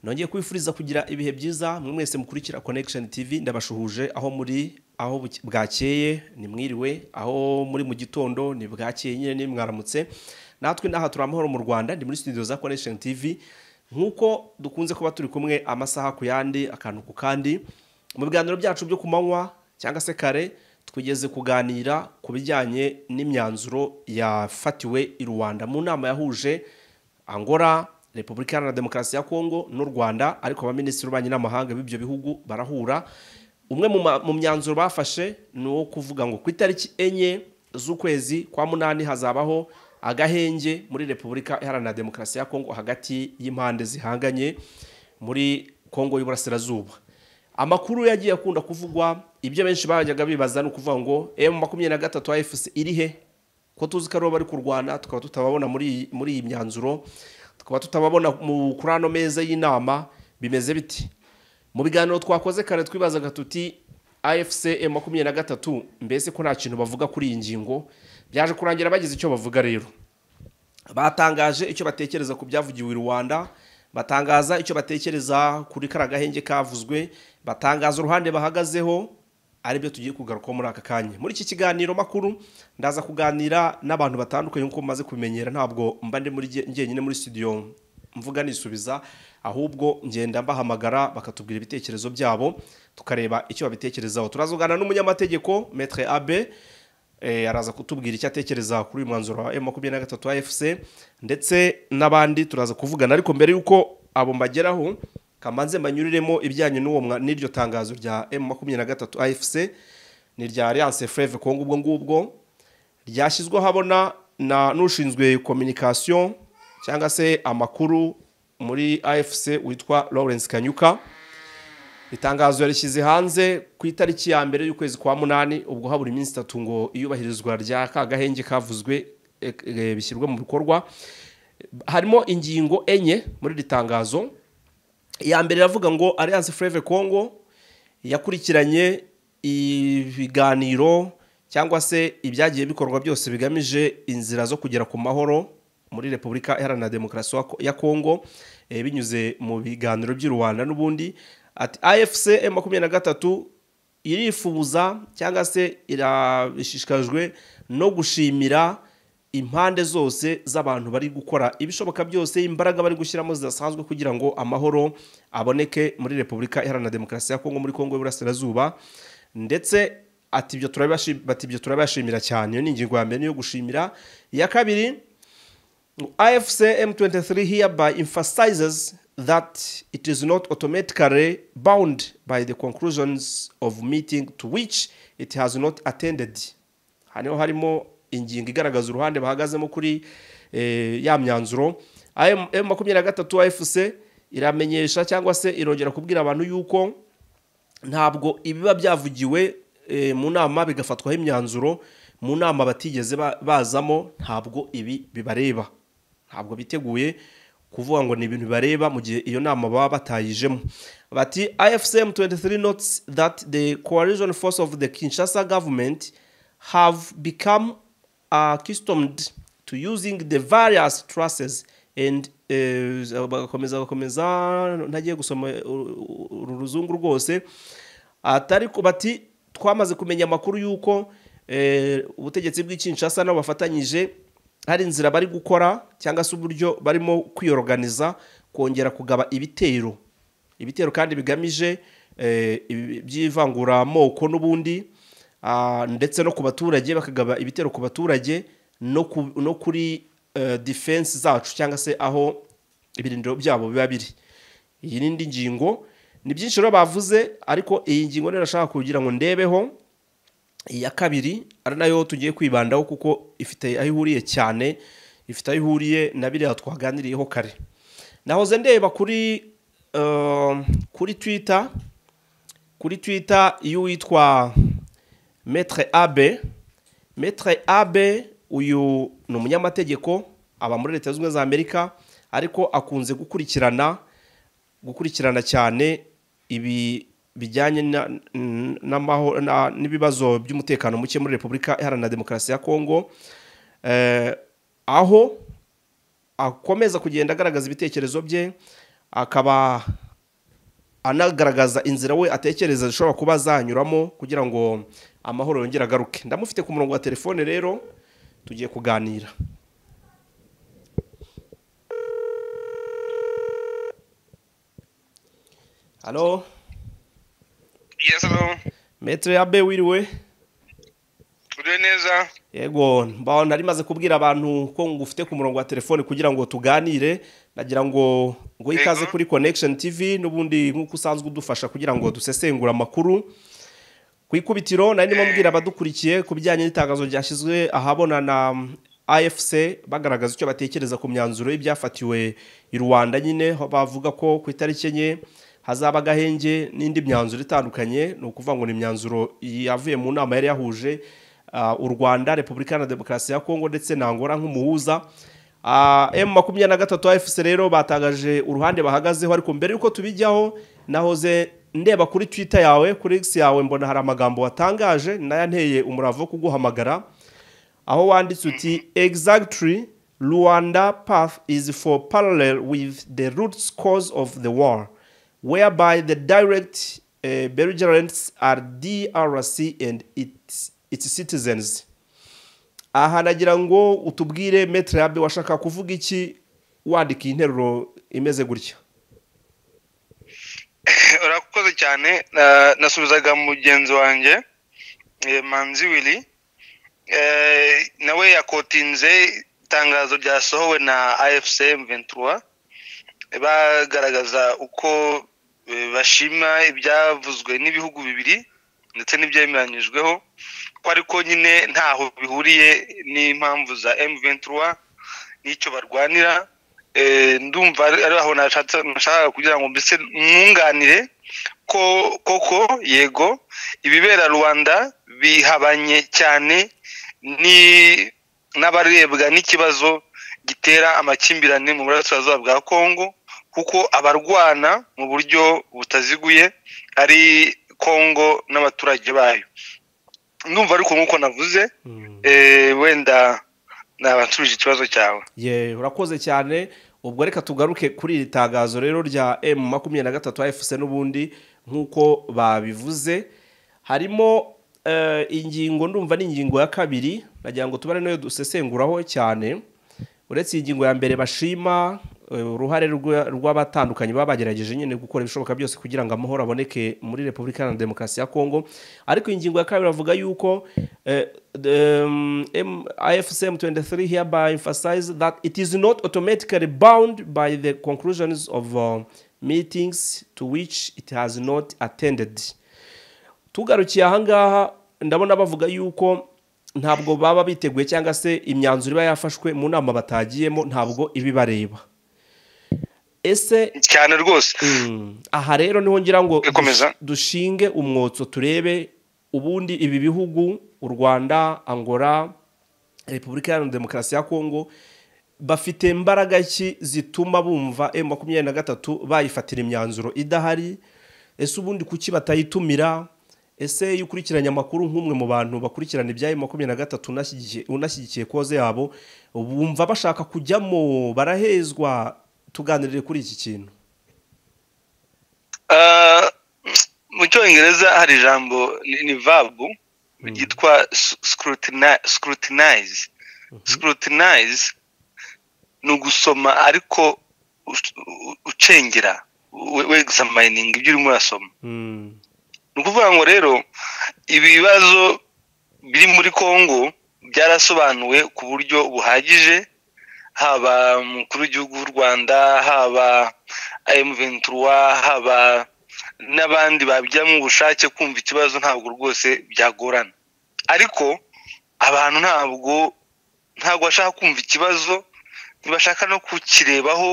nongeye kubifuriza kugira ibihe byiza mwe mwese mukurikira connection tv ndabashuhuje aho muri aho buke- bwakeye ni mwiriwe aho muri mu gitondo ni bwakeye nyine ni mwaramutse natwe n'aha turi amahoro mu rwanda ndi muri studio za connection tv nk'uko dukunze kuba turi kumwe amasaha ku yandi akantu ku kandi mu biganiro byacu byo ku manywa cyangwa se kare twigeze kuganira ku bijyanye n'imyanzuro yafatiwe i rwanda mu nama yahuje angola repubulika iharanira demokarasi ya kongo n'u rwanda ariko abaminisitiri b'ububanyi n'amahanga b'ibyo bihugu barahura umwe mu ma- mu myanzuro bafashe ni uwo kuvuga ngo ku itariki enye z'ukwezi kwa munani hazabaho agahenge muri repubulika iharanira demokarasi ya kongo hagati y'impande zihanganye muri kongo y'uburasirazuba amakuru yagiye akunda kuvugwa ibyo benshi bajyaga bibaza ni ukuvuga ngo emu makumyabiri na gatatu wa efuse iri he ko tuzi ko aribo bari kurwana tukaba tutababona muri iyi- muri iyi myanzuro tukaba tutababona mu kuri ano meza y'inama bimeze biti mu biganiro twakoze kare twibazaga tuti afc emu makumyabiri na gatatu mbese ko nta kintu bavuga kuri iyi ngingo byaje kurangira bagize icyo bavuga rero batangaje icyo batekereza ku byavugiwe i rwanda batangaza icyo batekereza kuri kariya gahenge kavuzwe batangaza uruhande bahagazeho aribyo tugiye kugarukaho muri aka kanya muri iki kiganiro makuru ndaza kuganira n'abantu batandukanye nk'uko mumaze kubimenyera ntabwo mba ndi muri jye- njyenyine muri studio mvuga nisubiza ahubwo ngenda mbahamagara bakatubwira ibitekerezo byabo tukareba icyo babitekerezaho turazugana n'umunyamategeko metre abe Eh, araza kutubwira icyo atekereza kuri uyu mwanzuro wa makumyabiri na gatatu wa efuse ndetse n'abandi turaza kuvugana ariko mbere y'uko abo mbageraho kamanze mbanyuriremo ibijyanye n'uwo mwa- n'iryo tangazo rya emu makumyabiri na gatatu afc ni irya alliance freve kongo ubwo ngubwo ryashyizweho habona na n'ushinzwe communication cyangwa se amakuru muri afc witwa lawrence kanyuka itangazo yarishyize hanze ku itariki ya mbere y'ukwezi kwa munani ubwo habura iminsi itatu ngo iyubahirizwa rya ka gahenge kavuzwe e, e, bishyirwe mu bikorwa harimo ingingo enye muri iri tangazo iya mbere iravuga ngo alliance freve congo yakurikiranye ibiganiro cyangwa se ibyagiye bikorwa byose bigamije inzira zo kugera ku mahoro muri repubulika iharanira demokarasi wa- ya congo eh, binyuze mu biganiro by'i rwanda n'ubundi ati afc M makumyabiri na gatatu irifuza cyangwa se irashishikajwe no gushimira impande zose z'abantu bari gukora ibishoboka byose imbaraga bari gushyiramo zidasanzwe kugira ngo amahoro aboneke muri repubulika iharanira demokarasi ya kongo muri kongo y'uburasirazuba ndetse ati ibyo turabibashi- bati ibyo turabashimira cyane iyo ni ingingo ya mbere niyo gushimira iya kabiri IFC M23 hereby emphasizes that it is not automatically bound by the conclusions of meeting to which it has not attended. Hano harimo ingingo igaragaza uruhande bahagazemo kuri eh, ya myanzuro. M- M23 AFC iramenyesha cyangwa se irongera kubwira abantu yuko ntabwo ibiba byavugiwe eh, mu nama bigafatwaho imyanzuro mu nama batigeze ba- bazamo ntabwo ibi bibareba ntabwo biteguye kuvuga ngo ni ibintu bibareba mu gihe iyo nama baba batayijemo bati ifcm 23 notes that the coalition force of the kinshasa government have become accustomed to using the various trusses and eh, bagakomeza bagakomeza ntagiye gusoma uru- uru ruzungu rwose atari ku bati twamaze kumenya amakuru y'uko eh, ubutegetsi bw'ikinshasa nabo bafatanyije hari inzira bari gukora cyangwa se uburyo barimo kwiyoroganiza kongera kugaba ibitero ibitero kandi bigamije eh, ibi- by'ivanguramoko n'ubundi ah, ndetse no ku baturage bakagaba ibitero ku baturage no ku- no kuri eh, defense zacu cyangwa se aho ibirindiro byabo biba biri iyi ni indi ngingo ni byinshi rero bavuze ariko iyi ngingo rero nashaka kugira ngo ndebeho iya kabiri ari nayo tugiye kwibandaho kuko ifite aho ihuriye cyane ifite aho ihuriye na biriya twaganiriyeho kare nahoze ndeba kuri eh, kuri twitter kuri twitter y'uwitwa metre abe metre abe uyu ni umunyamategeko aba muri leta zunze ubumwe za amerika ariko akunze gukurikirana gukurikirana cyane ibi bijyanye na- n- n'amaho- na- n'ibibazo by'umutekano muke muri repubulika iharanira demokarasi ya kongo Eh, aho akomeza kugenda agaragaza ibitekerezo bye akaba anagaragaza inzira we atekereza zishobora kuba zanyuramo kugira ngo amahoro yongere agaruke ndamufite ku murongo wa telefone rero tugiye kuganira halo Yes, hello. metero ya be wiriwe Uriwe neza? yego mbaho nari maze kubwira abantu ko ngufite ku murongo wa telefone kugira ngo tuganire nagira ngo ngo ikaze Yego. kuri connection tv n'ubundi nk'uko usanzwe udufasha kugira ngo dusesengure amakuru ku ikubitiro nari ndimo mbwira abadukurikiye ku bijyanye n'itangazo ryashyizwe ahabona na afc bagaragaza icyo batekereza ku myanzuro y'ibyafatiwe i rwanda nyine aho bavuga ko ku itariki enye hazaba agahenge n'indi myanzuro itandukanye ni ukuvuga ngo ni imyanzuro yavuye mu nama yari yahuje ah, u rwanda repubulika iharanira demokarasi ya kongo ndetse na angola nk'umuhuza Ah, M makumyabiri na gatatu AFC rero batangaje uruhande bahagazeho ariko mbere y'uko tubijyaho nahoze ndeba kuri twitter yawe kuri x yawe mbona hari amagambo watangaje nayanteye umurava wo kuguhamagara aho wanditse uti exactly rwanda path is for parallel with the root cause of the war whereby the direct uh, belligerents are drc and its, its citizens aha nagira ngo utubwire metere yabe washaka kuvuga iki wandika iyi nteruro imeze gutya urakoze cyane na- nasubizaga mugenzi wanjye eh, manzi wili Eh, nawe yakotinze itangazo ryasohowe na afc m23 bagaragaza uko eh, bashima ibyavuzwe n'ibihugu bibiri ndetse n'ibyemeranyijweho ko ariko nyine ntaho bihuriye n'impamvu za m23 n'icyo barwanira Eh, ndumva ari ari aho nashatse- nashakaga kugira ngo mbese mwunganire ko koko yego ibibera rwanda bihabanye cyane ni- n'abarebwa n'ikibazo gitera amakimbirane mu burasirazuba bwa kongo kuko abarwana mu buryo butaziguye ari kongo n'abaturage bayo ndumva ariko nk'uko navuze eh, wenda nabasubije ikibazo cyawe ye urakoze cyane ubwo reka tugaruke kuri iri tangazo rero rya emu makumyabiri na gatatu AFC n'ubundi nk'uko babivuze harimo eh, ingingo ndumva ni ingingo ya kabiri nagira ngo tubare nayo dusesenguraho cyane uretse iyi ngingo ya mbere bashima eh, uruhare rwa- rw'abatandukanye baba bagerageje nyine gukora ibishoboka byose kugira ngo amahoro aboneke muri repubulika iharanira demokarasi ya kongo ariko iyi ngingo ya kabiri bavuga yuko eh, the, um, M- afc m23 hereby emphasize that it is not automatically bound by the conclusions of uh, meetings to which it has not attended tugarukiye ahangaha ndabona bavuga yuko ntabwo baba biteguye cyangwa se imyanzuro iba yafashwe mu nama batagiyemo ntabwo ibibareba ese cyane rwose Mm. aha rero niho ngira ngo Ikomeza. dush- dushinge umwotso turebe ubundi ibi bihugu u rwanda angola repubulika iharanira demokarasi ya kongo bafite imbaraga ki zituma bumva emu makumyabiri na gatatu bayifatira imyanzuro idahari ese ubundi kuki batayitumira ese iyo ukurikiranye amakuru nk'umwe mu bantu bakurikirana ibya emu makumyabiri na gatatu unashyigikiye- unashyigikiye koze yabo bumva bashaka kujyamo barahezwa tuganirire kuri iki kintu Uh, mu cyongereza hari ijambo ni- ni vabu ryitwa s- scrutini- scrutinize scrutinize ni ugusoma ariko us- u- ucengera we- wexamining ibyo urimo urasoma Mm. ni ukuvuga ngo rero ibibazo biri muri kongo byarasobanuwe ku buryo buhagije haba umukuru w'igihugu w'u rwanda haba emu ventura haba n'abandi babijyamo ubushake kumva ikibazo ntabwo rwose byagorana ariko abantu ntabwo ntabwo bashaka kumva ikibazo ntibashaka no kukirebaho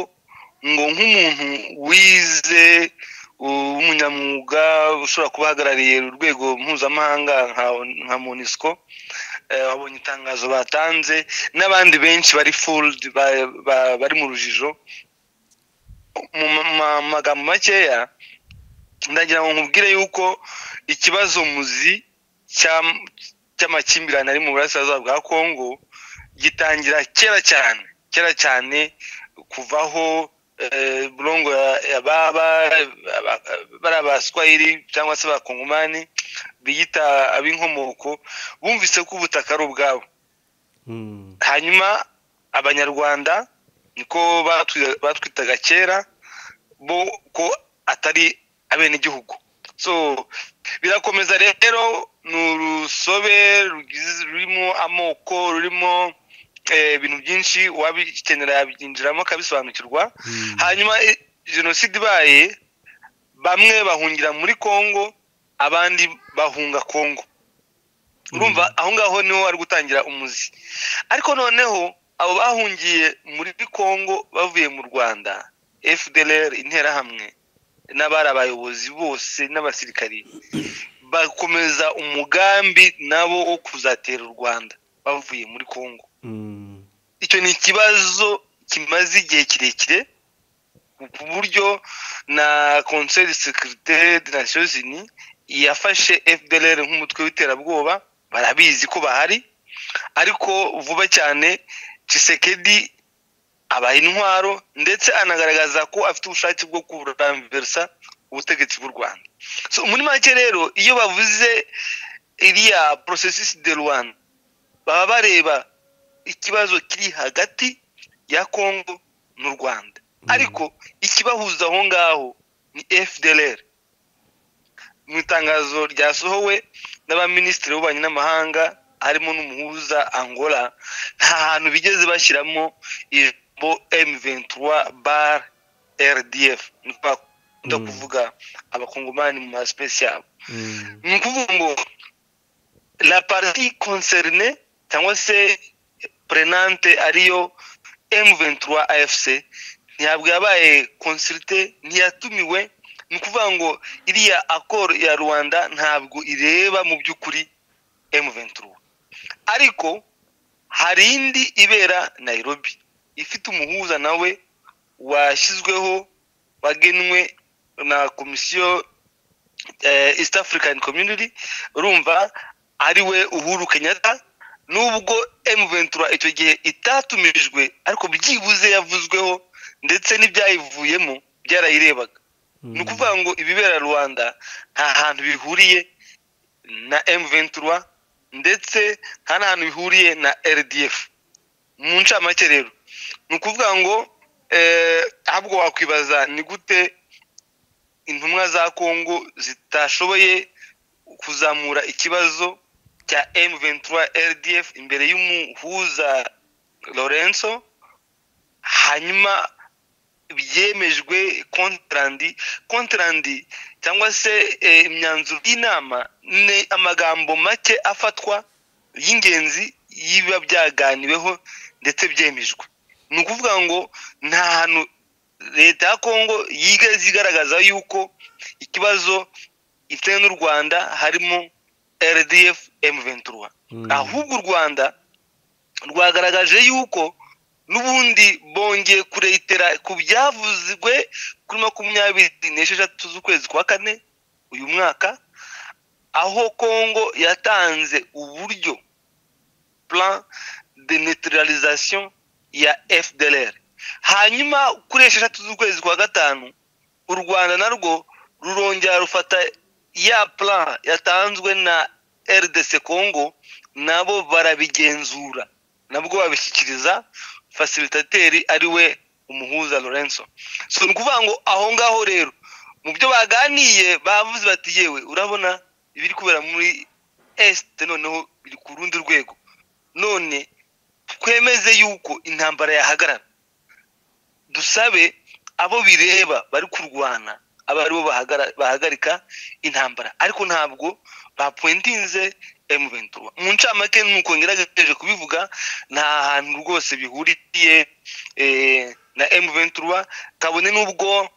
ngo nk'umuntu wize umunyamwuga ushobora kuba ahagarariye urwego mpuzamahanga nka nka monisco eh, babonye itangazo batanze n'abandi benshi bari fuldi bari mu rujijo mu ma- ma- magambo makeya ndagira ngo nkubwire yuko ikibazo muzi cy'am- cy'amakimbirane ari mu burasirazuba bwa kongo gitangira kera cyane kera cyane kuvaho burongo bari abaswahili cyangwa se abakongomani biyita ab'inkomoko bumvise ko ubutaka ari ubwabo hanyuma abanyarwanda niko batwitaga kera bo ko atari abenegihugu so birakomeza rero ni urusobe rurimo amoko rurimo ibintu byinshi wabikenera yabyinjiramo akabisobanukirwa hanyuma jenoside ibaye bamwe bahungira muri congo abandi bahunga congo urumva aho ngaho niho ari gutangira umuzi ariko noneho abo bahungiye muri congo bavuye mu rwanda fdr interahamwe n'abari abayobozi bose n'abasirikari bakomeza umugambi nabo wo kuzatera u rwanda bavuye muri congo icyo ni ikibazo kimaze igihe kirekire ku buryo na conseil de sécurité de nations unies yafashe fdr nk'umutwe w'iterabwoba barabizi ko bahari ariko vuba cyane cisekedi abaha intwaro ndetse anagaragaza ko afite ubushake bwo kuramversa ubutegetsi bw'u rwanda muri make rero iyo bavuze iriya porosesisi de rwanda baba bareba ikibazo kiri hagati ya kongo n'u rwanda ariko ikibahuza aho ngaho ni fdr mu itangazo ryasohowe n'abaminisitiri b'ububanyi n'amahanga harimo n'umuhuza angola nta hantu bigeze bashyiramo ijambo emuventura bara rdf ni bakunda kuvuga abakongomani mu masipesi yabo ni ukuvuga ngo la parti concerne cyangwa se prenante ariyo emuventura afc ntabwo yabaye consulte ntiyatumiwe ni ukuvuga ngo iriya akoro ya rwanda ntabwo ireba mu by'ukuri emuventura ariko hari indi ibera nayirobi ifite umuhuza nawe washyizweho wagenwe na komisiyo east african community urumva ari we uhuru kenyatta nubwo emuventura icyo gihe itatumirijwe ariko byibuze yavuzweho ndetse n'ibyayivuyemo byarayirebaga ni ukuvuga ngo ibibera rwanda nta hantu bihuriye na emuventura ndetse nta n'ahantu bihuriye na rdf mu ncamake rero ni ukuvuga ngo ahubwo wakwibaza ni gute intumwa za kongo zitashoboye kuzamura ikibazo cya emuventura rdf imbere y'umuhuza lorenzo hanyuma byemejwe kontrandi kontrandi cyangwa se imyanzuro y'inama ni amagambo make afatwa y'ingenzi yiba byaganiweho ndetse byemejwe ni ukuvuga ngo nta hantu leta ya kongo yigaze igaragaza yuko ikibazo ifite n'u rwanda harimo rdf emuventura ahubwo u rwanda rwagaragaje yuko n'ubundi bongeye kuretera ku byavuzwe kuri makumyabiri n'esheshatu z'ukwezi kwa kane uyu mwaka aho kongo yatanze uburyo plan de neutralisation ya fdr hanyuma kuri esheshatu z'ukwezi kwa gatanu u rwanda narwo rurongera rufata ya plan yatanzwe na rdc congo nabo barabigenzura nabwo babishyikiriza fasilitateri ari we umuhuza lorenzo so ni ukuvuga ngo aho ngaho rero mu byo baganiye bavuze bati yewe urabona ibiri kubera muri esite noneho biri ku rundi rwego none twemeze yuko intambara yahagarara dusabe abo bireba bari kurwana aba aribo bahagarika intambara ariko ntabwo bapwentinze emuventura mu ncamake nuko ngerageje kubivuga nta hantu rwose bihuriye na emuventura kabone n'ubwo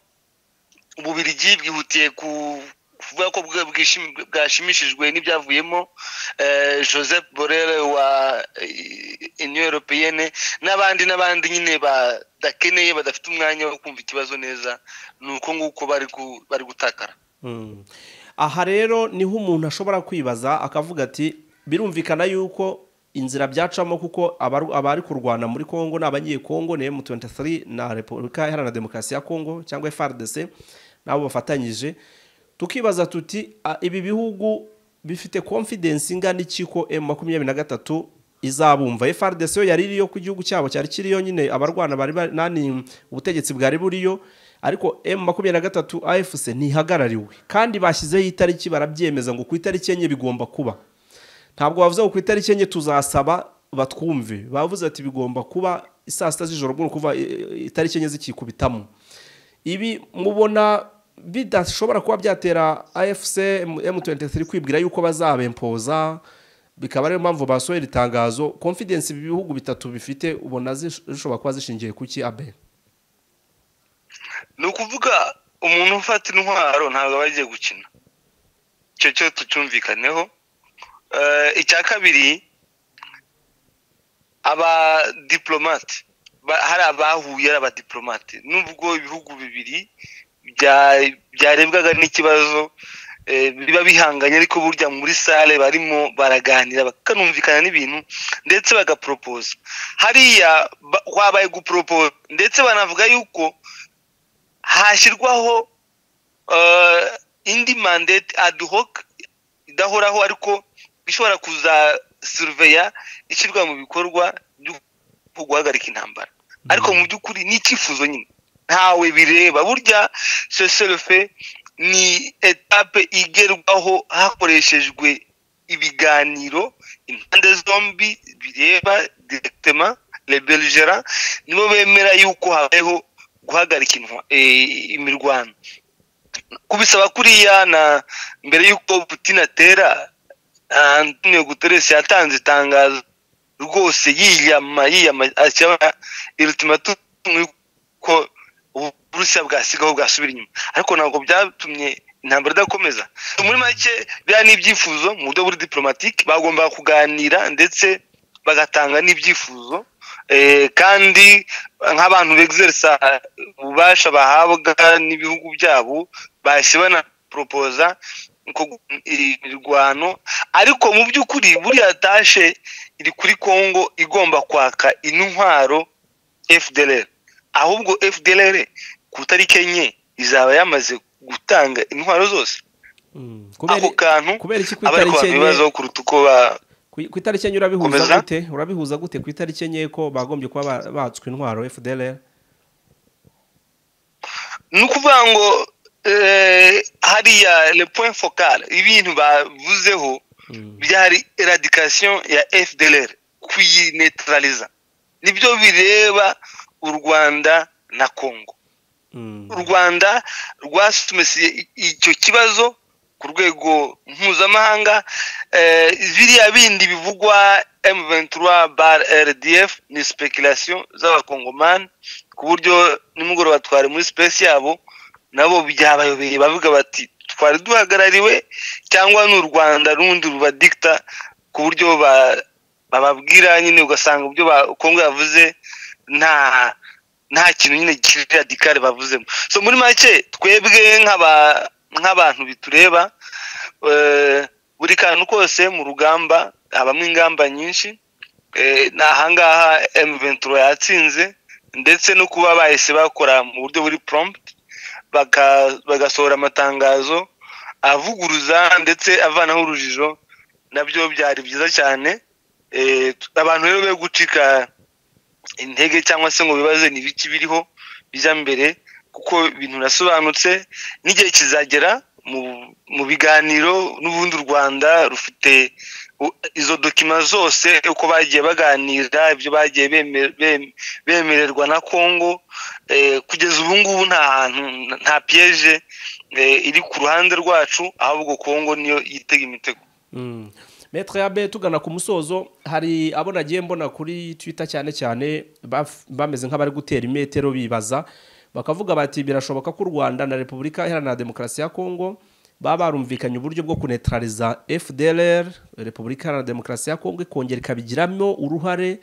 ububirigi bwihutiye kuvuga ko bwashimishijwe n'ibyavuyemo joseph borel wa union europeyene n'abandi n'abandi nyine badakeneye badafite umwanya wo kumva ikibazo neza ni uko nguko bari gutakara aha rero niho umuntu ashobora kwibaza akavuga ati birumvikana yuko inzira byacamo kuko abaru- abari kurwana muri kongo ni abanyekongo ni m23 na repubulika iharanira demokarasi ya kongo cyangwa frdc nabo bafatanyije tukibaza tuti "Ah, ibi bihugu bifite confidence ingana iki ko M23 izabumva FRDC yo yari iriyo ku gihugu cyabo cyari kiriyo nyine abarwana bari bari- nani ubutegetsi bwari buriyo ariko M23 AFC ntihagarariwe kandi bashyizeho itariki barabyemeza ngo ku itariki enye bigomba kuba ntabwo bavuze ngo ku itariki enye tuzasaba batwumve bavuze ati bigomba kuba saa sita z'ijoro bwo kuva e, e, itariki enye zikikubitamo ibi mubona bidashobora kuba byatera afc m23 kwibwira yuko bazabempoza bikaba ariyo mpamvu basohora itangazo confidence ibi bihugu bitatu bifite ubona zish- zishobora kuba zishingiye ku ki abe ni ukuvuga umuntu ufata intwaro ntabwo aba agiye gukina icyo cyo tucyumvikaneho Eh, icya kabiri abadiplomate ba- hari abahuye ari abadiplomate nubwo ibihugu bibiri bya- byarebwaga n'ikibazo eh, biba bihanganye ariko burya muri sale barimo baraganira bakanumvikana n'ibintu ndetse bagaporopoza hariya ba- wabaye guporopoza ndetse banavuga yuko hashyirwaho eh, indi mandate ad hoc idahoraho ariko ishobora kuzasuriveya ishyirwa mu bikorwa byo guhagarika intambara ariko mu by'ukuri ni icyifuzo nyine ntawe bireba burya seserefe ni etape igerwaho hakoreshejwe ibiganiro impande zombi bireba directement le belgera nibo bemera yuko habayeho guhagarika intwa- eh, imirwano kubisaba kuriya na mbere y'uko putin atera ah, antonio guterres yatanze itangazo rwose yiyama yiyama ashyira ultimatum ko uburusiya bwasigaho bwasubira inyuma ariko ntabwo byatumye intambara idakomeza muri make biriya ni ibyifuzo mu buryo buri diplomatike bagombaga kuganira ndetse bagatanga n'ibyifuzo eh, kandi nk'abantu begizerisa ububasha bahabwa n'ibihugu byabo bahise banaporopoza ko- imirwano ariko mu by'ukuri buriya tashe iri kuri kongo igomba kwaka intwaro fdr ahubwo fdr ku itariki enye izaba yamaze gutanga intwaro zose Mm. ako kantu kubera iki ku abari itariki kubana enye- ibibazo kuruta uko ba ku- ku itariki enye urabihuza Komeza. gute urabihuza gute ku itariki enye ko bagombye kuba ba- batswe intwaro fdlr ni ukuvuga ngo eh, hariya le point focal ibintu bavuzeho Mm. byari eradikasiyo ya fdr kuyinetaraliza nibyo bireba u rwanda na kongo Mm. u rwanda rwasumesiye i- icyo kibazo ku rwego mpuzamahanga eh, biriya bindi bivugwa m23 bar rdf ni speculation z'abakongomani ku buryo nimugoroba twari muri space yabo nabo byabayobeye bavuga bati twari duhagarariwe cyangwa ni u rwanda rundi rubadikita ku buryo ba- bababwira nyine ugasanga ibyo ba- kongo yavuze nta nta kintu nyine kiri radikare bavuzemo so muri make twebwe nk'aba- nk'abantu bitureba eh, buri kantu kose mu rugamba habamo ingamba nyinshi Eh, ni ahangaha M23 yatsinze ndetse no kuba bahise bakora mu buryo buri prompt baka- bagasohora amatangazo avuguruza ndetse avanaho urujijo nabyo byari byiza cyane Eh, abantu rero be gucika intege cyangwa se ngo bibaze ni ibiki biriho bijya mbere kuko ibintu birasobanutse n'igihe kizagera mu, mu biganiro n'ubundi u rwanda rufite u- izo dokima zose uko bagiye baganira ibyo bagiye beme- bem- bemererwa na kongo eh, kugeza ubu ngubu nta hantu nta piyeje iri ku ruhande rwacu ahubwo kongo niyo yitega imitego Mm. Maître Yabe tugana ku musozo hari abo nagiye mbona kuri Twitter cyane cyane baf- bameze nk'abari gutera imetero bibaza bakavuga bati birashoboka ko u Rwanda na Repubulika Iharanira Demokarasi ya Kongo baba barumvikanye uburyo bwo kunetraliza FDLR Repubulika Iharanira Demokarasi ya Kongo ikongera ikabigiramo uruhare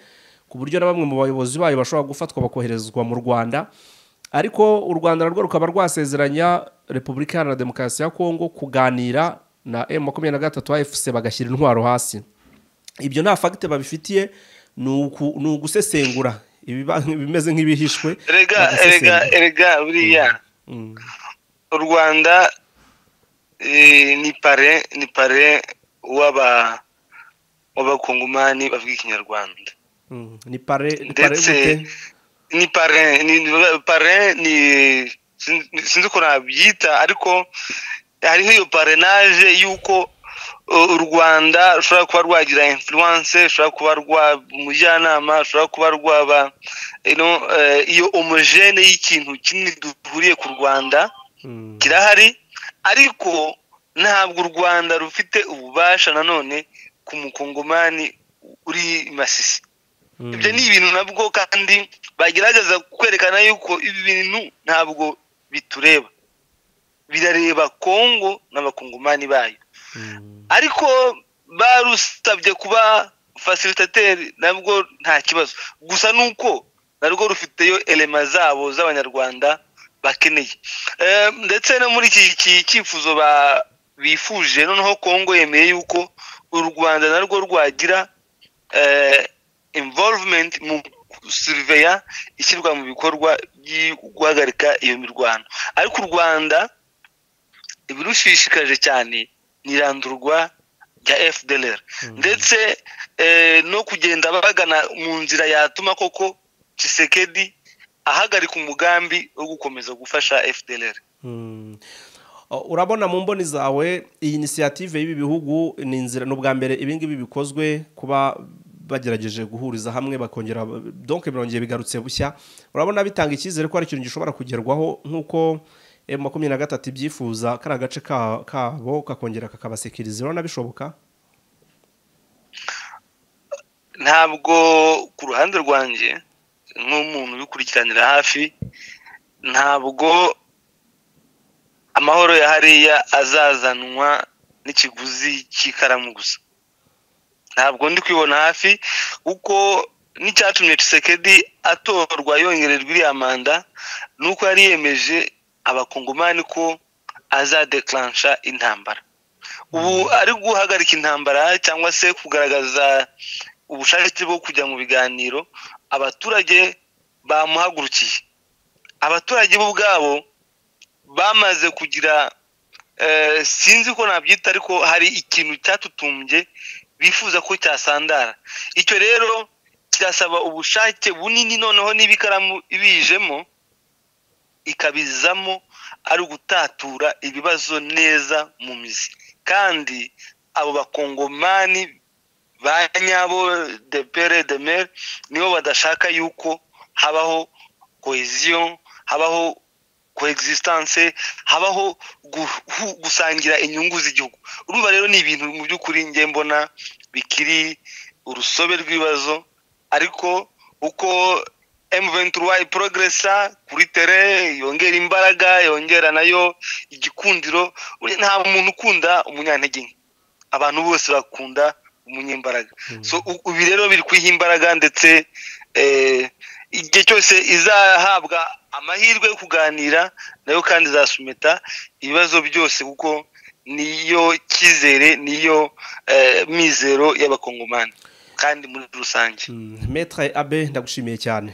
ku buryo na bamwe mu bayobozi bayo bashobora gufatwa bakoherezwa mu Rwanda ariko u rwanda narwo rukaba rwasezeranya repubulika iharanira demokarasi ya kongo kuganira na m makumyabiri na gatatu afc bagashyira intwaro hasi ibyo nta fagite babifitiye ni uku- ni ugusesengura ibiba- ibimeze nk'ibihishwe erega erega bagasesengura. erega buriya Mm. u rwanda eh, ni pare ni pare w'aba w'abakongomani bavuga ikinyarwanda Mm. ni pare ni pare ndetse gute? ni pare ni ni- pare ni sin- sinzi uko nabyita ariko hariho iyo parenage y'uko uh, u rwanda rushobora kuba rwagira influence rushobora kuba rwaba umujyanama rushobora kuba rwaba you know, eh, iyo homogene y'ikintu kinini duhuriye ku rwanda Mm. kirahari ariko ntabwo u rwanda rufite ububasha nanone ku mukongomani uri masisi Mm. ibyo ni ibintu nabwo kandi bagerageza kwerekana yuko ibi bintu ntabwo bitureba birareba kongo n'abakongomani bayo Mm. ariko barusabye kuba fasilitateri nabwo nta kibazo gusa ni uko narwo rufiteyo elema zabo z'abanyarwanda bakeneye Eh, ndetse no muri iki iki cyifuzo ba- bifuje noneho kongo yemeye yuko u rwanda narwo rwagira eh, involvement mu suriveya ishyirwa mu bikorwa byo guhagarika iyo mirwano ariko u rwanda ibirushishikaje cyane ni irandurwa rya fdlr Mm. ndetse eh, no kugenda bagana mu nzira yatuma koko kisekedi ahagarika umugambi wo gukomeza gufasha fdlr Mm. Uh, urabona mu mboni zawe iyi inisiyative y'ibi bihugu ni inzira ni ubwa mbere ibingibi bikozwe kuba bagerageje guhuriza hamwe bakongera donke birongeye bigarutse bushya urabona bitanga icyizere ko hari ikintu gishobora kugerwaho nk'uko M makumyabiri na gatatu ibyifuza kari agace ka- kabo kakongera kakabasekiriza urabona bishoboka ntabwo ku ruhande rwanjye nk'umuntu ubikurikiranira hafi ntabwo amahoro ya hariya azazanwa n'ikiguzi cy'ikaramu gusa ntabwo ndi kwibona hafi kuko n'icyatumye Tshisekedi atorwa yongererwa iriya manda ni uko yari yemeje abakongomani ko azadeclansha intambara ubu ari guhagarika intambara cyangwa se kugaragaza ubushake bwo kujya mu biganiro abaturage bamuhagurukiye abaturage bo ubwabo bamaze kugira eh, sinzi ko nabyita ariko hari ikintu cyatutumbye bifuza ko cyasandara icyo rero kirasaba ubushake bunini noneho niba ikaramu ibijemo ikabizamo ari ugutatura ibibazo neza mu mizi kandi abo bakongomani ba nyabo de pere de mer nibo badashaka yuko habaho cohesion habaho coexistence habaho guhu- gusangira inyungu z'igihugu urumva rero ni ibintu mu by'ukuri njye mbona bikiri urusobe rw'ibibazo ariko uko M23 progressa kuri tere yongera imbaraga yongera nayo igikundiro uri- nta muntu ukunda umunyantege nke abantu bose bakunda umunyembaraga Mm. so u- ubu rero biri kwiha imbaraga ndetse eh, igihe cyose izahabwa amahirwe yo kuganira nayo kandi izasumeta ibibazo byose kuko niyo cyizere niyo eh, mizero y'abakongomani kandi muri rusange Mm. metre abe ndagushimiye cyane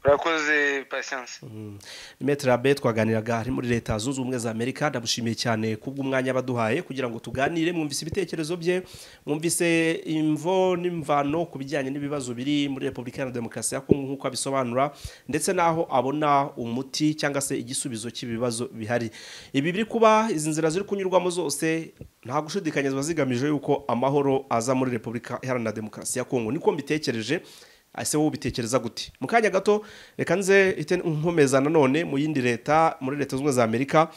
urakoze patience Mm. Maître Abe twaganiraga ari muri leta zunze ubumwe za Amerika ndamushimiye cyane kubw'umwanya baduhaye kugira ngo tuganire mwumvise ibitekerezo bye mwumvise imvo n'imvano ku bijyanye n'ibibazo biri muri Repubulika Iharanira Demokarasi ya Kongo nk'uko abisobanura ndetse n'aho abona umuti cyangwa se igisubizo cy'ibibazo bihari ibi biri kuba izi nzira ziri kunyurwamo zose nta gushidikanya ziba zigamije yuko amahoro aza muri Repubulika Iharanira Demokarasi ya Kongo niko mbitekereje ese wowe ubitekereza gute mu kanya gato reka nze ite nkomeza nanone mu yindi leta muri leta zunze ubumwe za amerika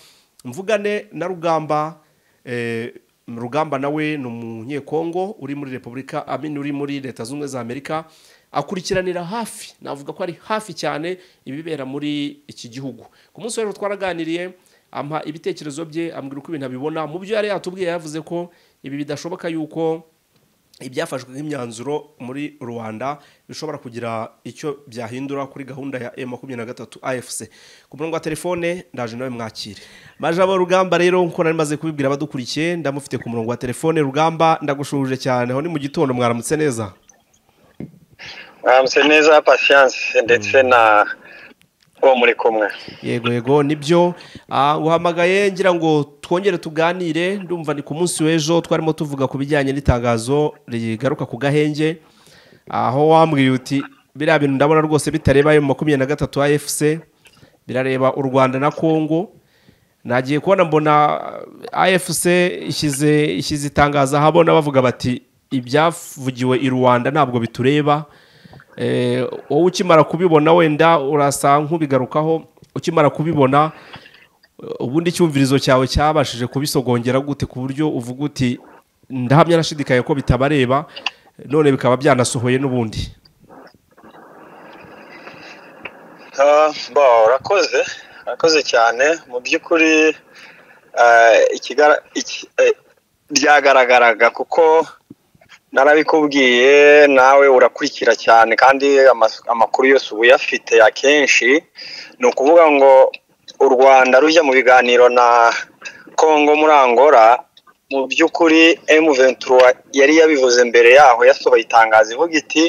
mvugane na rugamba eh, rugamba nawe ni umunyekongo uri muri repubulika amini uri muri leta zunze ubumwe za amerika akurikiranira hafi navuga ko ari hafi cyane ibibera muri iki gihugu ku munsi rero twaraganiriye ampa ibitekerezo bye ambwira uko ibintu abibona mu byo yari yatubwiye yavuze ko ibi bidashoboka yuko ibyafashwe nk'imyanzuro muri rwanda bishobora kugira icyo byahindura kuri gahunda ya emu makumyabiri na gatatu afc ku murongo wa telefone ndaje nawe mwakire majabo rugamba rero nkuko nari maze kubibwira abadukurikiye ndamufite ku murongo wa telefone rugamba ndagushuje cyane aho ni mu gitondo mwaramutse neza mwaramutse neza pasiyanse ndetse na uwo muri kumwe yego yego nibyo uhamagaye ngira ngo twongere tuganire ndumva ni ku munsi w'ejo twarimo tuvuga ku bijyanye n'itangazo rigaruka ku gahenge aho wambwiye uti biriya bintu ndabona rwose bitareba ayo makumyabiri na gatatu afc birareba u rwanda na congo nagiye kubona mbona afc ishyize ishyize itangazo ahabona bavuga bati ibyavugiwe i rwanda ntabwo bitureba wowe ukimara kubibona wenda urasa nk'ubigarukaho ukimara kubibona ubundi icyumvirizo cyawe cyabashije kubisogongera gute ku buryo uvuga uti ndahamya nashidikanya ko bitabareba none bikaba byanasohoye n'ubundi urakoze urakoze cyane mu by'ukuri byagaragaraga kuko narabikubwiye nawe urakurikira cyane kandi amakuru yose uba uyafite akenshi ni ukuvuga ngo u rwanda rujya mu biganiro na congo muri angola mu by'ukuri ventura yari yabivuze mbere yaho yasohoye itangazo ivuga iti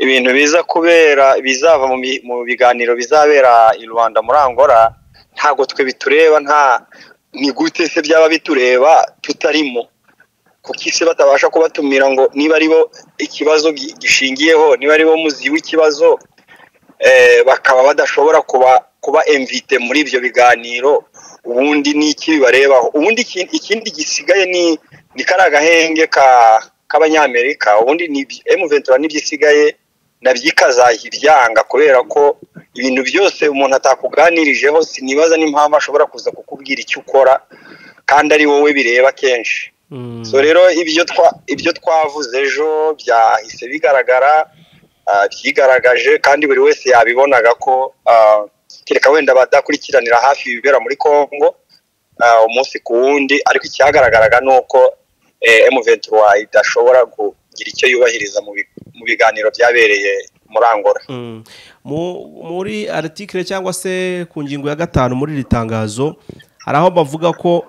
ibintu biza kubera bizava mu biganiro bizabera i rwanda muri angola ntabwo twe bitureba nta gute se byaba bitureba tutarimo kuko isi batabasha kubatumira ngo niba aribo ikibazo gishingiyeho niba aribo muzi w'ikibazo bakaba badashobora kuba kuba emvite muri ibyo biganiro ubundi ni iki bibarebaho ubundi ikindi gisigaye ni kariya gahenge k'abanyamerika ubundi emuventura nibyo isigaye nabyo ikazajya ibyanga kubera ko ibintu byose umuntu atakuganirijeho sinibaza n'impamvu ashobora kuza kukubwira icyo ukora kandi ari wowe bireba kenshi so rero ibyo twavuze ejo byahise bigaragara byigaragaje kandi buri wese yabibonaga ko kereka wenda badakurikiranira hafi ibibera muri congo umunsi ku wundi ariko icyagaragaraga ni uko emuventura idashobora kugira icyo yubahiriza mu biganiro byabereye muri angola muri aritikire cyangwa se ku ngingo ya gatanu muri iri tangazo hari aho bavuga ko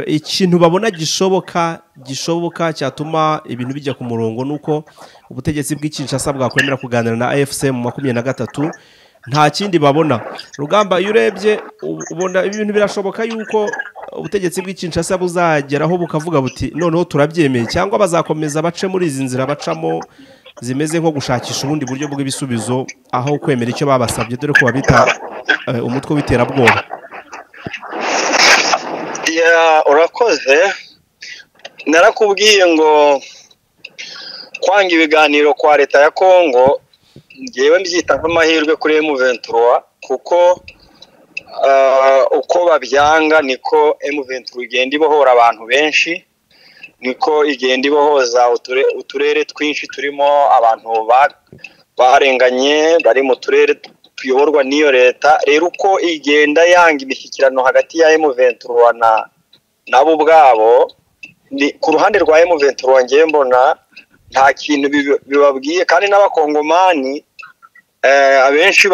ikintu babona gishoboka gishoboka cyatuma ibintu bijya ku murongo ni uko ubutegetsi bw'ikinshasa bwakwemera kuganira na afc mu makumyabiri na gatatu nta kindi babona rugamba iyo urebye ubona ibintu birashoboka yuko ubutegetsi bw'ikinshasa buzageraho bukavuga buti noneho turabyemeye cyangwa bazakomeza bace muri izi nzira bacamo zimeze nko gushakisha ubundi buryo bw'ibisubizo aho kwemera icyo babasabye dore ko babita umutwe w'iterabwoba urakoze narakubwiye ngo kwanga ibiganiro kwa leta ya kongo ngewe mbyita nk'amahirwe kuri emuventura kuko uko babyanga niko emuventura igenda ibohora abantu benshi niko igenda ibohoza uturere twinshi turimo abantu barenganye bari mu turere tuyoborwa n'iyo leta rero uko igenda yanga imishyikirano hagati ya emuventura na nabo ubwabo ku ruhande rwa emuventura ngewe mbona nta kintu bibabwiye kandi n'abakongomani abenshi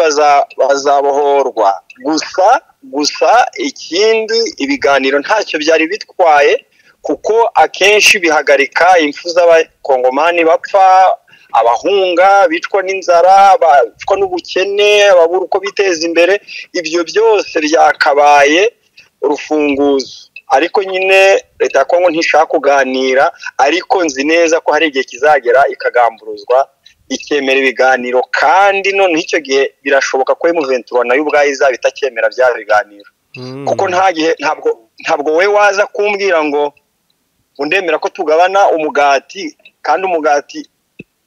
bazabohorwa gusa gusa ikindi ibiganiro ntacyo byari bitwaye kuko akenshi bihagarika impfu z'abakongomani bapfa abahunga bicwa n'inzara bicwa n'ubukene babura uko biteza imbere ibyo byose byakabaye urufunguzo ariko nyine leta ya kongo ntishaka kuganira ariko nzi neza ko hari igihe kizagera ikagamburuzwa ikemera ibiganiro kandi noneho icyo gihe birashoboka ko emuventura nayo ubwayo izaba itacyemera bya biganiro kuko nta gihe ntabwo ntabwo we waza kumbwira ngo undemera ko tugabana umugati kandi umugati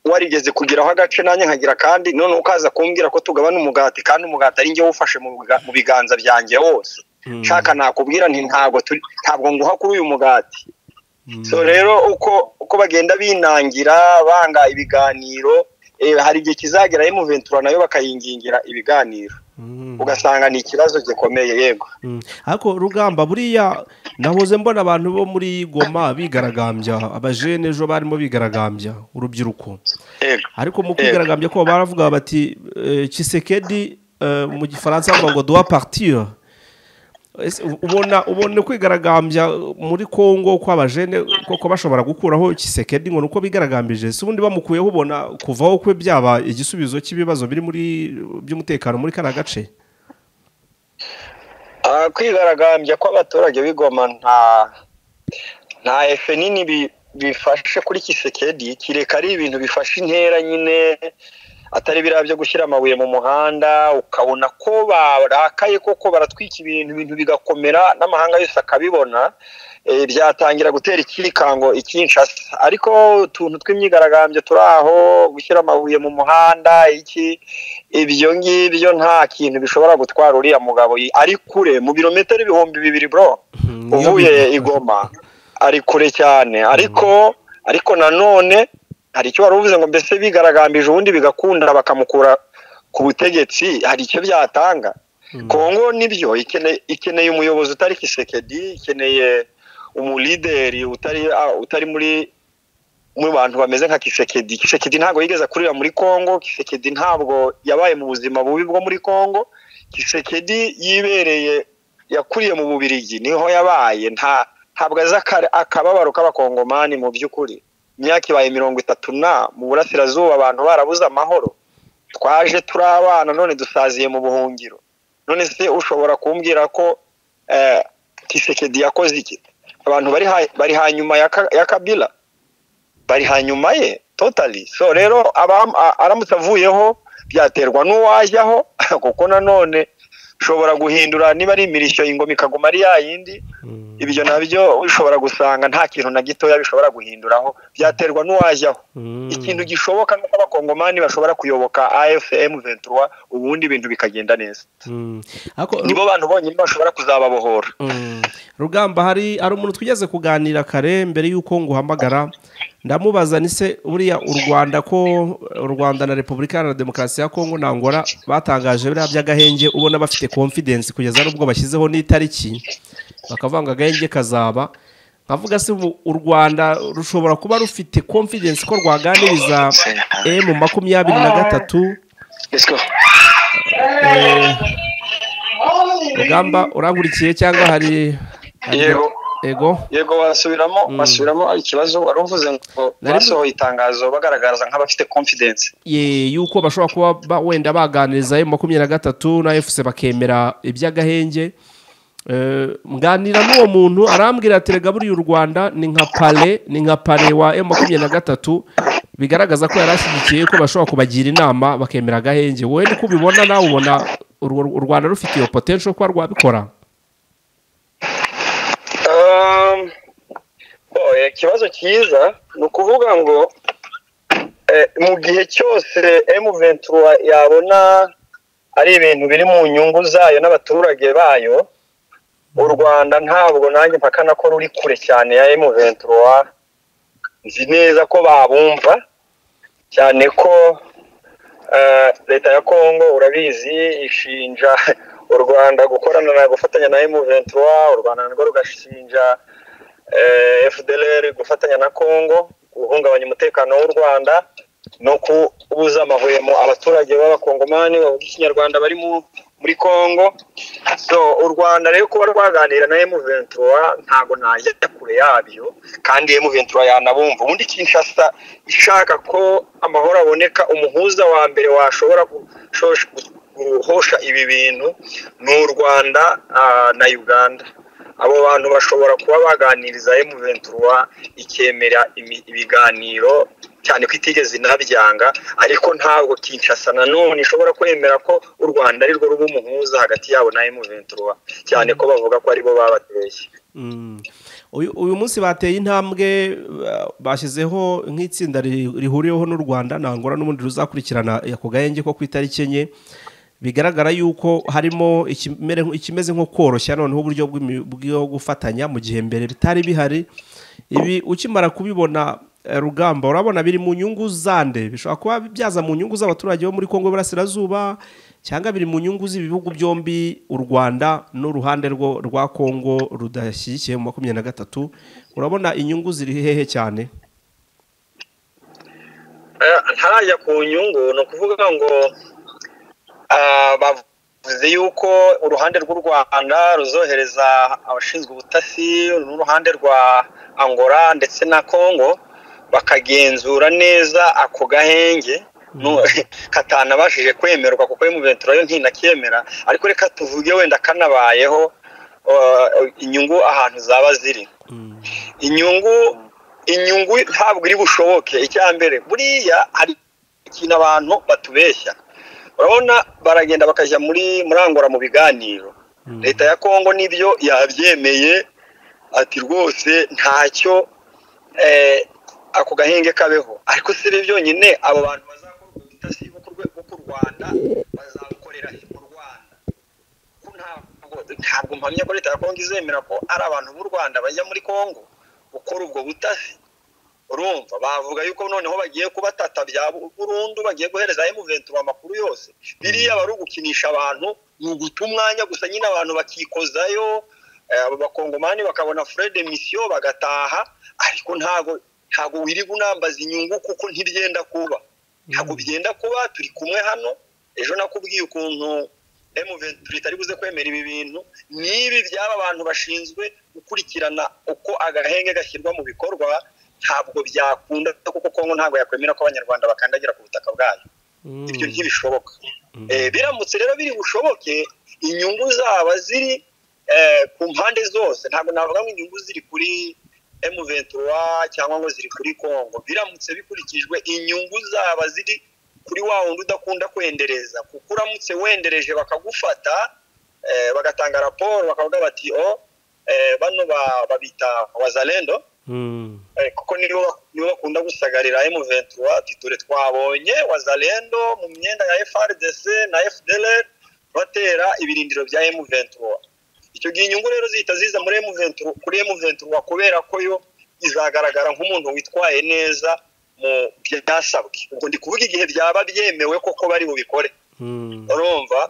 warigeze kugeraho agace nanjye nkagira kandi none ukaza kumbwira ko tugabana umugati kandi umugati ari njye wufashe mu biganza byanjye wose nshaka nakubwira nti ntabwo turi ntabwo nguha kuri uyu mugati so rero uko uko bagenda binangira banga ibiganiro hari igihe kizagera emuventura nayo bakayingingira ibiganiro ugasanga ni ikibazo gikomeye yego ariko rugamba buriya nahoze mbona abantu bo muri goma bigaragambya abajene ejo barimo bigaragambya urubyiruko yego ariko mu kwigaragambya ko baravuga bati eh, Tshisekedi eh, mu gifaransa bavuga ngo doit partir Ese ubona ubona kwigaragambya muri Kongo kw'abajene koko bashobora gukuraho Tshisekedi ngo nuko bigaragambije si ubundi bamukuyeho ubona kuvaho kwe byaba igisubizo cy'ibibazo biri muri by'umutekano muri kana gace Ah, kwigaragambya kw'abaturage b'igoma nta nta efe nini bi- bifashe kuri kisekedi kireka ari ibintu bifashe intera nyine atari biriya byo gushyira amabuye mu muhanda ukabona ko barakaye koko baratwika ibintu ibintu bigakomera n'amahanga yose akabibona eh, byatangira gutera ikikango ikinshasa ariko utuntu tw'imyigaragambyo turi aho gushyira amabuye mu muhanda iki ibyo ngibyo nta kintu bishobora gutwara uriya mugabo ari kure mu birometero ibihumbi bibiri bro Mhm, iyo uvuye bi- igoma ari kure cyane ariko ariko nanone hari icyo wari uvuze ngo mbese bigaragambije ubundi bigakunda bakamukura ku butegetsi hari icyo byatanga Mm. kongo nibyo ikene- ikeneye umuyobozi utari kisekedi ikeneye umulideri utari ah, utari muri mu bantu bameze nka kisekedi kisekedi ntabwo yigeze kurira muri kongo kisekedi ntabwo yabaye mu buzima bubi bwo muri kongo kisekedi yibereye yakuriye mu bubirigi niho yabaye nta ntabwo azi aka- akababaro k'abakongomani mu by'ukuri imyaka ibaye mirongo itatu na mu burasirazuba abantu barabuze amahoro twaje turi abana none dusaziye mu buhungiro none se ushobora kumbwira ko eh, kisekedi yakoze iki abantu bari ha- bari hanyuma ya Ka- ya kabila bari hanyuma ye totali so rero abam- a- aramutse avuyeho byaterwa n'uwajyaho kuko nanone ushobora guhindura niba ari imirishyo ingoma ikaguma ari ya yindi Mm. ibyo nabyo ushobora gusanga nta kintu na gitoya bishobora guhinduraho byaterwa n'uwajyaho Mm. ikintu gishoboka ni uko abakongomani bashobora kuyoboka afm ventura ubundi ibintu bikagenda neza Mm. Ariko Ru- nibo bantu bonyine bashobora kuzababohora Mm. rugamba hari hari umuntu twigeze kuganira kare mbere y'uko nguhamagara ndamubaza ni se buriya u rwanda ko u rwanda na repubulika iharanira demokarasi ya kongo na ngora batangaje biriya by'agahenge ubona bafite confidence kugeza n'ubwo bashyizeho n'itariki bakavuga ngo agahenge kazaba nkavuga se ubu u rwanda rushobora kuba rufite confidence ko rwaganiriza emu makumyabiri na gatatu Eh, rugamba urangurikiye cyangwa hari hari- Yego. yego yego wasubiramo wasubiramo ikibazo wari uvuze ngo Nari- basohoye itangazo bagaragaza nk'abafite confidence Ye, yuko bashobora kuba ba- wenda baganiriza emu makumyabiri na gatatu na efuse bakemera iby'agahenge Eh, mganira n'uwo muntu arambwira ati rega buriya u rwanda ni nka pale ni nka pale wa emu makumyabiri na gatatu bigaragaza ko yari ashyigikiye ko bashobora kubagira inama bakemera agahenge wowe niko ubibona nawe ubona u- u rwanda rufite iyo potential kuba rwabikora Um, boy, ikibazo cyiza ni ukuvuga ngo eh, mu gihe cyose M23 yabona ari ibintu biri mu nyungu zayo n'abaturage bayo u Rwanda ntabwo nanjye mpakana ko ruri kure cyane ya M23 nzi neza ko babumva cyane ko eh, leta ya Kongo urabizi ishinja u Rwanda gukorana na gufatanya na M23 u Rwanda narwo rugashinja eh, FDLR gufatanya na Kongo guhungabanya umutekano w'u Rwanda no kubuza amahwemo abaturage b'abakongomani bavuga ikinyarwanda bari mu- muri Kongo so u Rwanda rero kuba rwaganira na M23 ntago najya kure yabyo kandi M23 yanabumva ubundi Kinshasa ishaka ko amahoro aboneka umuhuza wa mbere washobora gushosha- guhosha ibi bintu ni u Rwanda ah, na Uganda abo bantu bashobora kuba baganiriza M23 ikemera imi- ibiganiro cyane ko itigeze inabyanga ariko ntabwo Kinshasa nanone ishobora kwemera ko u Rwanda ari rwo ruba umuhuza hagati yabo na M23 cyane ko bavuga ko aribo babateye Mm. uyu uyu munsi bateye intambwe ba- bashyizeho nk'itsinda ri- rihuriweho n'u rwanda nangora n'ubundi ruzakurikirana ako gahenge ko ku itariki enye bigaragara yuko harimo ikimere- ikimeze nko koroshya noneho uburyo bw'imi- bwo gufatanya mu gihe mbere bitari bihari ibi ukimara kubibona eh, rugamba urabona biri mu nyungu zande bishobora kuba byaza mu nyungu z'abaturage bo muri kongo y'Iburasirazuba cyangwa biri mu nyungu z'ibihugu byombi u rwanda n'uruhande rwa kongo rudashyigikiye mu makumyabiri na gatatu urabona inyungu ziri hehe cyane ntaya ku nyungu ni ukuvuga ngo bavuze yuko uruhande rw'u rwanda ruzohereza abashinzwe ubutasi n'uruhande rwa angola ndetse na congo bakagenzura neza ako gahenge katanabashije kwemerwa kuko y'umuventuro yo ntinakemera ariko reka tuvuge wenda kanabayeho inyungu ahantu zaba ziri inyungu inyungu ntabwo iri bushoboke icya mbere buriya hari ikintu abantu batubeshya urabona baragenda bakajya muri murangura mu biganiro leta ya kongo nibyo yabyemeye ati rwose ntacyo ako gahenge kabeho ariko si ibi byonyine abo bantu bazakora ubutasi bwo ku rwanda bazabukorera mu rwanda ntabwo mpamya ko leta ya kongo izemera ko ari abantu b'u rwanda bajya muri kongo gukora ubwo butasi urumva bavuga yuko noneho bagiye kubatata bya burundu bagiye guhereza emuventura amakuru yose biriya bari ugukinisha abantu ni uguta umwanya gusa nyine abantu bakikozayo abakongomani bakabona fure de misiyo bagataha ariko ntago ntago wiri unambaza inyungu kuko ntibyenda kuba ntabwo byenda kuba turi kumwe hano ejo nakubwiye ukuntu emuventura itari buze kwemera ibi bintu n'ibi byaba abantu bashinzwe gukurikirana uko agahenge gashyirwa mu bikorwa ntabwo byakunda kuko kongo ntabwo yakwemera ko abanyarwanda bakandagira ku butaka bwayo ibyo ntibishoboka biramutse rero biri bushoboke inyungu zaba ziri ku mpande zose ntabwo navuga ngo inyungu ziri kuri emuventura cyangwa ngo ziri kuri kongo biramutse bikurikijwe inyungu zaba ziri kuri wa wundi udakunda kwendereza kuko uramutse wendereje bakagufata bagatanga raporo bakavuga bati o bano babita wazalendo kuko nibo bakunda gusagarira emuventura dore twabonye wazalendo mu myenda ya FRDC na FDLR batera ibirindiro bya emuventura icyo gihe inyungu rero zihita ziza muri emuventura kuri emuventura kubera ko yo izagaragara nk'umuntu witwaye neza mu byasabwe ubwo ndi kuvuga igihe byaba byemewe koko bari bubikore urumva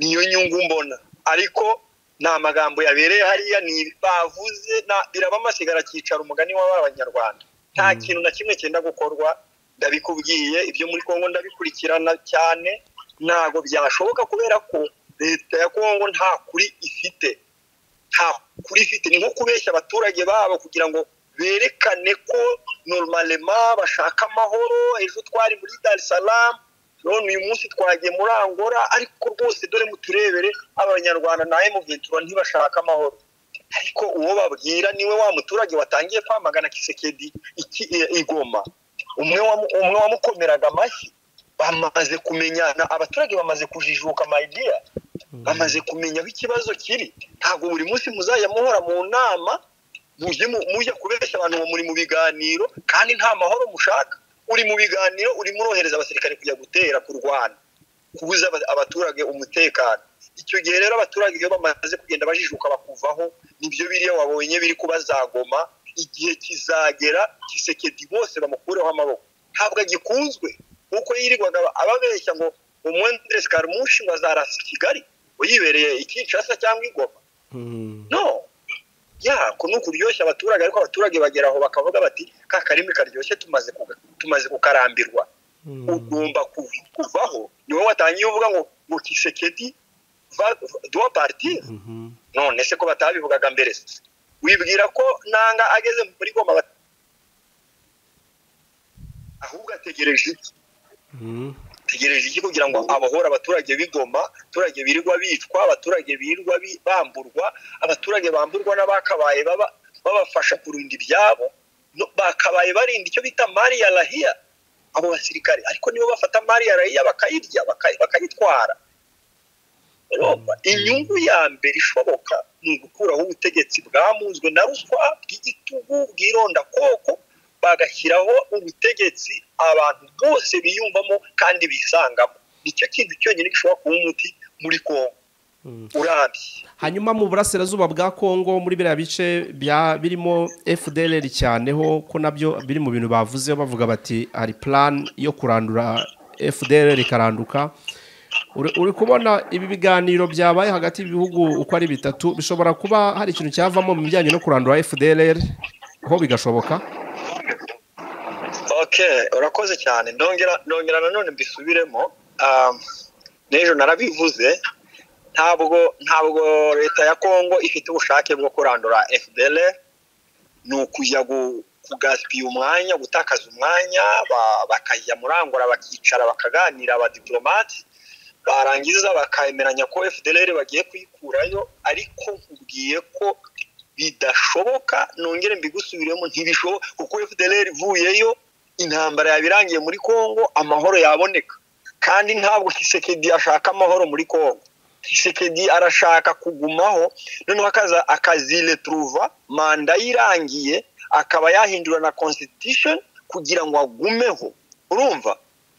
niyo nyungu mbona ariko ni amagambo yabereye hariya ni bavuze biraba amasigara cyicara umugani w'abanyarwanda nta kintu na kimwe cyenda gukorwa ndabikubwiye ibyo muri kongo ndabikurikirana cyane ntabwo byashoboka kubera ko leta ya kongo nta kuri ifite nta kuri ifite ni nko kubeshya abaturage babo kugira ngo berekane ko normalema bashaka amahoro ejo twari muri darisaramu none uyu munsi twagiye muri angora ariko rwose dore muturebere abanyarwanda na emuventura ntibashaka amahoro ariko uwo babwira niwe wa muturage watangiye kwamagana kisekedi igoma umwe wamukomeraga amashyi bamaze kumenyana abaturage bamaze kujijuka amayidiya bamaze kumenya aho ikibazo kiri ntabwo buri munsi muzajya muhora mu nama mujya kubeshya abantu muri mu biganiro kandi nta mahoro mushaka uri mu biganiro urimo urohereza abasirikare kujya gutera kurwana kubuza abaturage umutekano icyo gihe rero abaturage iyo bamaze kugenda bajijuka bakuvaho nibyo biriya wabonye biri kubazagoma igihe kizagera kisekedi bose bamukureho amaboko ntabwo agikunzwe kuko yirirwaga ababeshya ngo umwenderesi karamushi wazarasa kigali uyibereye ikinshasa cyangwa ingoma no yako ni ukuryoshya abaturage ariko abaturage bagera aho bakavuga bati ka karimi karyoshye tumaze kukarambirwa ugomba kuvaho niwe watangiye uvuga ngo ngo kisekedi duwa partire none se ko batabivugaga mbere wibwira ko nanga ageze muri goma ahubwo ategereje iki tegereje iki kugira ngo abohore abaturage bigoma abaturage birirwa bicwa abaturage birirwa bamburwa abaturage bamburwa n'abakabaye babafasha kurinda ibyabo bakabaye barinda icyo bita mariya rahiya abo basirikare ariko nibo bafata mariya rahiya bakayirya bakayitwara inyungu ya mbere ishoboka ni ugukuraho ubutegetsi bwamunzwe na ruswa bw'igitugu bw'irondakoko bagashyiraho ubutegetsi abantu bose biyumvamo kandi bisangamo nicyo kintu cyonyine gishobora kuba umuti muri kongo urambye hanyuma mu burasirazuba bwa kongo muri biriya bice birimo fdr cyaneho ko nabyo biri mu bintu bavuze bavuga bati hari plan yo kurandura fdr ikaranduka Uri- uri kubona ibi biganiro byabaye hagati y'ibihugu uko ari bitatu bishobora kuba hari ikintu cyavamo mu bijyanye no kurandura fdrr ho bigashoboka ok urakoze cyane ndongera ndongera nanone mbisubiremo Um, n'ejo narabivuze ntabwo ntabwo leta ya kongo ifite ubushake bwo kurandura fdl ni ukujya gu- kugaspiya umwanya gutakaza umwanya ba- bakajya murangura bakicara bakaganira abadiplomate barangiza bakemeranya ko fdl bagiye kuyikurayo ariko nkubwiye ko bidashoboka nongere mbigusubiremo ntibishoboka kuko fdl ivuyeyo intambara yaba irangiye muri kongo amahoro yaboneka kandi ntabwo Tshisekedi ashaka amahoro muri kongo Tshisekedi arashaka kugumaho noneho akaza akaziretruva manda ye irangiye akaba yahindura na constitution kugira ngo agumeho urumva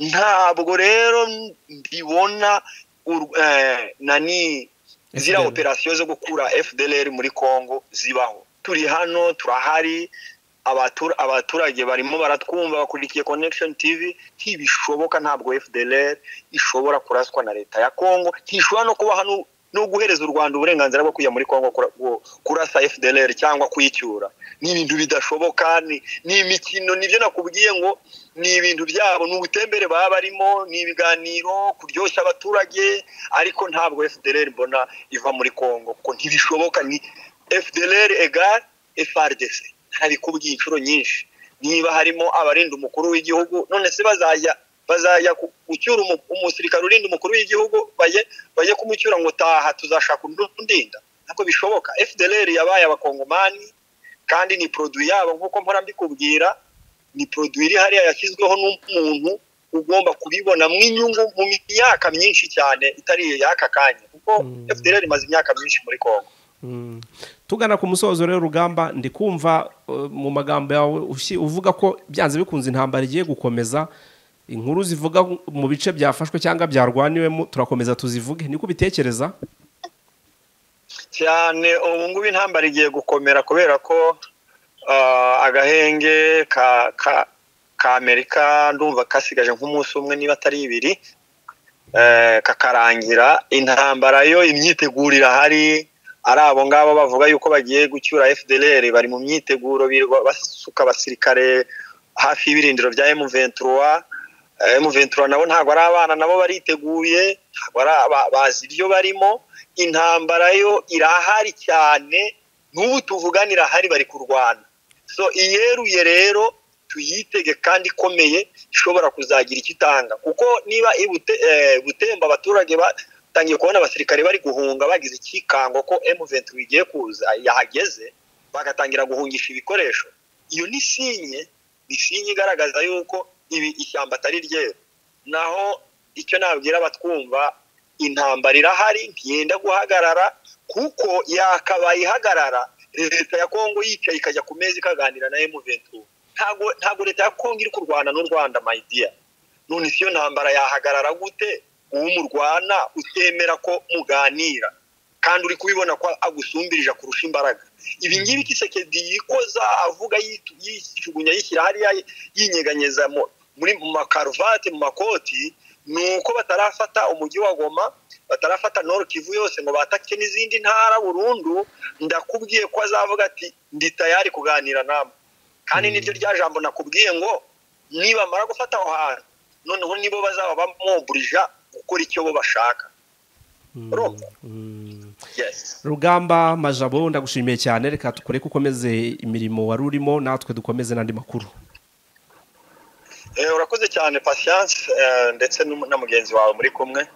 ntabwo rero mbibona ur- eh, nani ziriya FDL. operasiyo zo gukura fdlr muri congo zibaho turi hano turahari abatur- abaturage barimo baratwumva bakurikiye connection tv ntibishoboka ntabwo fdlr ishobora kuraswa na leta ya congo ntishobora no kuba hano no guhereza u rwanda uburenganzira bwo kujya muri congo kura- ku- kurasa fdlr cyangwa kuyicyura ni ibintu bidashoboka ni ni imikino nibyo nakubwiye ngo ni ibintu byabo ni ubutembere baba barimo ni ibiganiro kuryoshya abaturage ariko ntabwo fdlr mbona iva muri congo kuko ntibishoboka ni fdlr egare frdc ntabikubwiye inshuro nyinshi niba harimo abarinda umukuru w'igihugu none se bazajya bazajya ku- gucyura umu- umusirikare urinda umukuru w'igihugu bajye bajye kumucyura ngo taha tuzashaka undi undinda ntabwo bishoboka fdlr yabaye abakongomani kandi ni produit yabo nk'uko mpora mbikubwira ni produit iri hariya yashyizweho n'umuntu ugomba kubibonamo inyungu mu myaka myinshi cyane itari y'aka kanya kuko Mm. fdlr imaze imyaka myinshi muri kongo Mm. tugana ku musozo rero rugamba ndikumva eh, mu magambo yawe ushi- uvuga ko byanze bikunze intambara igiye gukomeza inkuru zivuga mu bice byafashwe cyangwa byarwaniwemo turakomeza tuzivuge niko ubitekereza cyane ubu ngubu intambara igiye gukomera kubera ko ah, agahenge ka ka ka amerika ndumva kasigaje nk'umunsi umwe niba atari ibiri eh, kakarangira intambara yo imyiteguro irahari ari abo ngabo bavuga yuko bagiye gucyura fdlr bari mu myiteguro birirwa basuka abasirikare hafi y'ibirindiro bya m23 Eh, m23 nabo ntabwo ari abana nabo bariteguye ntabwo ari aba- bazi ibyo barimo intambara yo irahari cyane n'ubu tuvugana irahari bari kurwana so iyeruye rero tuyitege kandi ikomeye ishobora kuzagira icyo itanga kuko niba i Bute- eh, butemba abaturage batangiye kubona abasirikare bari guhunga bagize icyikango ko M23 igiye kuza yahageze bagatangira guhungisha ibikoresho iyo ni sinye ni sinye igaragaza yuko ibi ishyamba atari ryera naho icyo nabwira abatwumva intambara irahari ntiyenda guhagarara kuko yakabaye ihagarara leta ya kongo yicaye ikajya ku meza ikaganira na M23 ntago ntago leta ya kongo iri kurwana n'u rwanda my dear none si yo ntambara yahagarara gute uwo murwana utemera ko muganira kandi uri kubibona ko agusumbirije kurusha imbaraga ibi ngibi kisekedi yikoza avuga yitu- yijugunya yishyira hariya yinyeganyeza mu- muri mu makaruvati mu makoti ni uko batarafata umujyi wa goma batarafata noro kivu yose ngo batake n'izindi ntara burundu ndakubwiye ko azavuga ati ndi tayari kuganira namwe kandi Mm. niryo rya jambo nakubwiye ngo nibamara gufata aho hantu noneho nibo bazaba bamoburija gukora icyo bo bashaka Mm. Urumva? Mm. yes rugamba majabo ndagushimiye cyane reka tukore ko ukomeze imirimo wari urimo natwe dukomeze n'andi makuru Eh, urakoze cyane patience eh, ndetse n'um- na mugenzi wawe muri kumwe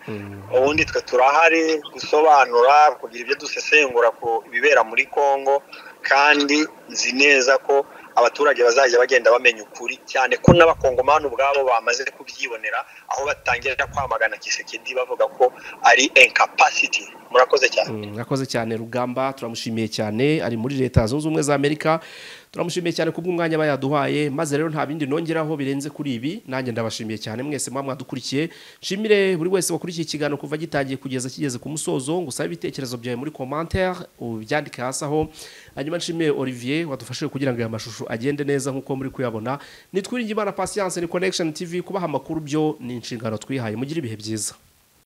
ubundi twe turahari gusobanura kugira ibyo dusesengura ku ibibera muri congo kandi nzi neza ko abaturage bazajya bagenda bamenya ukuri cyane ko n'abakongomani ubwabo bamaze kubyibonera aho batangira kwamagana kisekedi bavuga ko ari incapacity murakoze cyane Mm, mwakoze cyane rugamba turamushimiye cyane ari muri leta zunze ubumwe za amerika turamushimiye cyane kubw'umwanya aba yaduhaye maze rero nta bindi nongeraho birenze kuri ibi nanjye ndabashimiye cyane mwese muba mwadukurikiye nshimire buri wese wakurikiye ikiganiro kuva gitangiye kugeza kigeze ku musozo ngusabe ibitekerezo byawe muri commentaire ubyandike hasi aho hanyuma nshimiye olivier wadufashije kugira ngo aya mashusho agende neza nk'uko muri kuyabona nitwiringe imana patience ni connection tv kubaha amakuru byo ni inshingano twihaye mugire ibihe byiza